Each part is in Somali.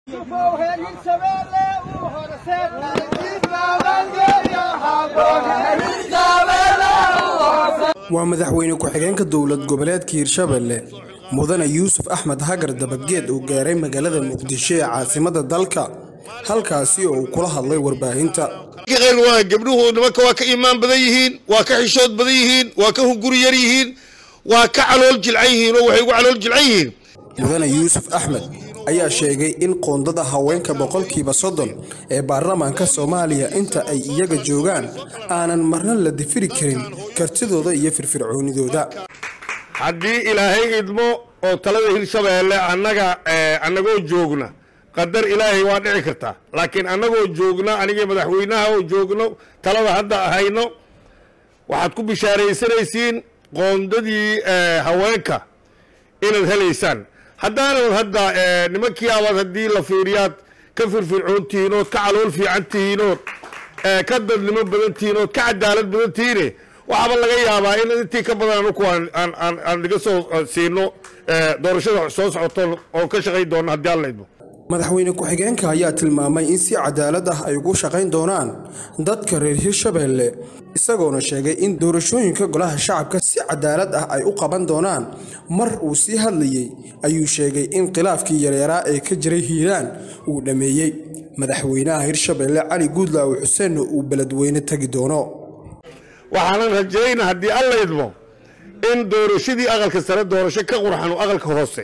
waa madaxweyne ku-xigeenka dowlad goboleedka hirshabelle mudane yuusuf axmed hagar dabageed uu gaaray magaalada muqdisho ee caasimada dalka halkaasi oo uu kula hadlay warbaahinta gabdhuhu nimanka waa ka iimaan badan yihiin waa ka xishood badan yihiin waa ka hunguri yar yihiin waa ka calool jilcan yihiin oo waxay ugu calool jilcan yihiin mudane yuusuf axmed ayaa sheegay in qoondada haweenka boqolkiiba soddon ee baarlamaanka soomaaliya inta ay iyaga joogaan aanan marna la difiri karin kartidooda iyo firfircoonidooda haddii ilaahay idmo oo talada hirshabeelle annaga annagoo joogna qadar ilaahay waa dhici kartaa laakiin annagoo joogna anigii madaxweynaha oo joogno talada hadda hayno waxaad ku bishaaraysanaysiin qoondadii haweenka inaad helaysaan haddaanad hadda nimankii abaad haddii la fiiriyaad ka firfircoon tihiin ood ka calool fiican tihiin ood ka dadnimo badan tihiin ood ka cadaalad badan tihiine waxaaba laga yaabaa in intii ka badan anuku aan naga soo siino doorashada soo socoto oo ka shaqayn doona haddii alla idmo madaxweyne ku-xigeenka ayaa tilmaamay in si cadaalad ah ay ugu shaqayn doonaan dadka reer hirshabelle isagoona sheegay in doorashooyinka golaha shacabka si cadaalad ah ay u qaban doonaan mar uu sii hadlayey ayuu sheegay in khilaafkii yaryaraa ee ka jiray hiiraan uu dhammeeyey madaxweynaha hirshabelle cali guudlaawe xuseenna uu beledweyne tegi doono waxaanan rajayna haddii alla idmo in doorashadii aqalka sare doorasho ka qurxan aqalka hoose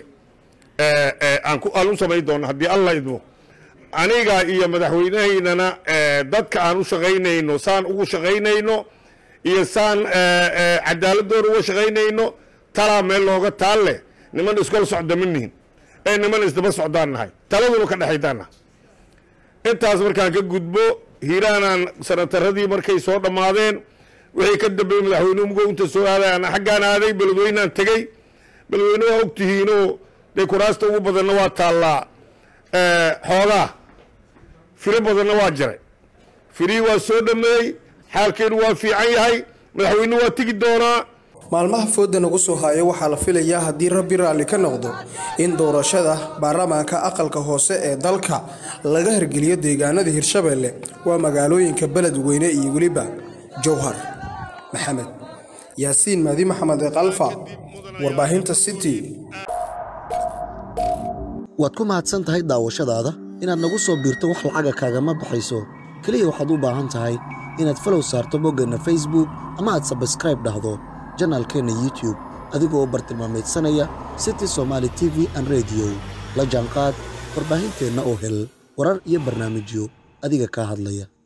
aan u samayn doono haddii alla idmo aniga iyo madaxweynahaynana dadka aan u shaqaynayno saan ugu shaqaynayno iyo saan cadaaladooda uga shaqaynayno talaa meel looga taal leh niman iskol socda ma nihin ee niman isdaba socdaan nahay taladuna ka dhexaydaan nahay intaas markaan ka gudbo hiiraanaan sanataradii markay soo dhammaadeen wixii ka dambeeyey madaxweynuhu mugo inta soo aaday aan xaggaan aaday beledweynaan tegey beledweyne waa ogtihiinoo dee kuraasta ugu badanna waa taallaa xoogaa firo badanna waa jiray firihii waa soo dhammeeyey xaalkeenu waa fiican yahay madaxweynuhu waa tegi doonaa maalmaha fooda nagu soo haya waxaa la filayaa haddii rabbi raalli ka noqdo in doorashada baarlamaanka aqalka hoose ee dalka laga hirgeliyo deegaanada hirshabelle waa magaalooyinka beledweyne iyo weliba jowhar maxamed yaasiin maadi maxamed eekalfa warbaahinta city waad ku mahadsan tahay daawashadaada inaad nagu soo biirto wax lacaga kaagama baxayso keliya waxaad u baahan tahay inaad falow saarto boggeenna facebook ama aad sabskraib dhahdo janaalkeenna youtube adigoo bartilmaamaydsanaya city somaali t v an rediyo la jaanqaad warbaahinteenna oo hel warar iyo barnaamijyo adiga kaa hadlaya